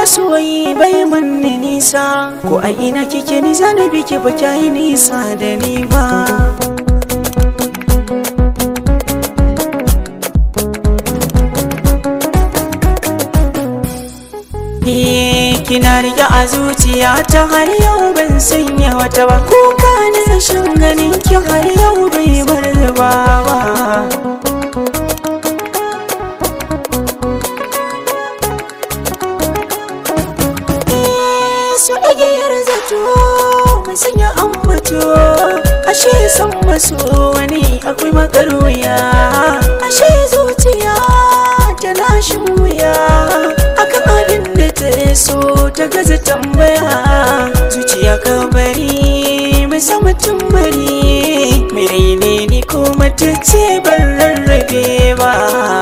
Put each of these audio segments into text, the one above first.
masoyi bai manni nisa ko a ina kike ni zana biki ba kyayi nisa da ni ba kina rike a zuciya ta har yau ban sanya wata ba kuka na shan ganin ki har yau bai bar ba su igiyar zato mai sanya ambato ashe san maso wani akwai makaruya ashe zuciya ta lashin wuya akan abin da ta so ta gaza tambaya zuciya ka bari mai sama bari mai raine ni ko mace ce ban rarrabe ba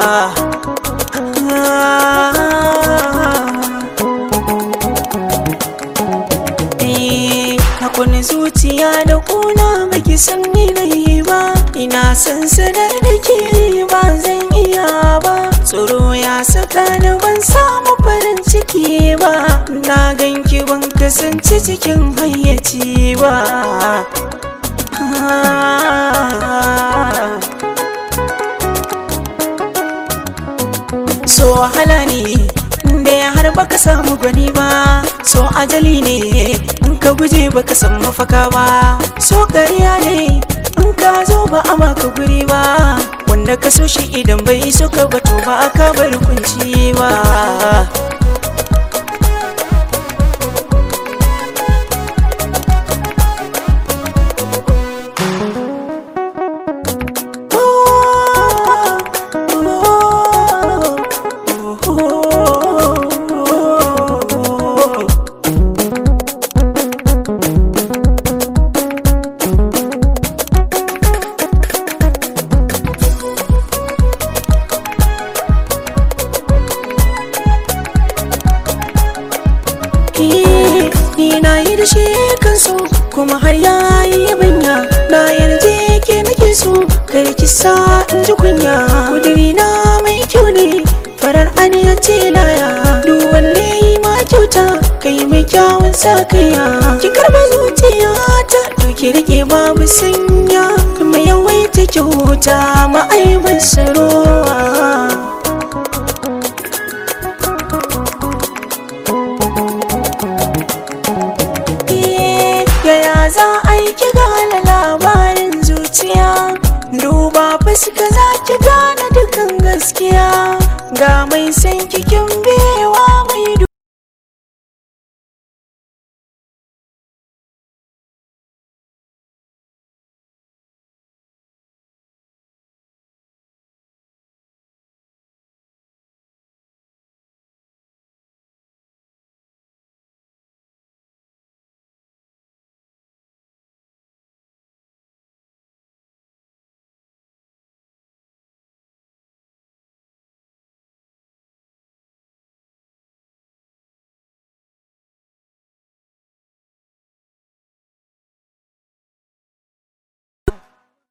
Hakuni zuciya da kuna baki san ni ba ina san sanar da ke ba zan iya ba tsoro ya saka ni ban samu farin ciki ba na ganki ban kasance cikin hayyaci ba so wahala ne da ya har baka samu gani ba so ajali ne in ka guje baka san mafaka ba so ƙarya ne in ka zo ba a maka guri ba wanda ka so shi idan bai so ka bato ba aka bar kunci ba ni na yi da shi kan so kuma har ya yi yabanya na yarje ke nake so kar ki sa in ji kunya kudiri na mai kyau ne farar aniya ce laya duk wanne yi ma kyauta kai mai kyawun sa kaiya ki karba zuciya ta doki rike babu sanya mai yawaita kyauta ma'aibin sarowa yaya za a yi ki gane labarin zuciya duba fuska za ki gane dukan gaskiya ga mai san kikin bewa mai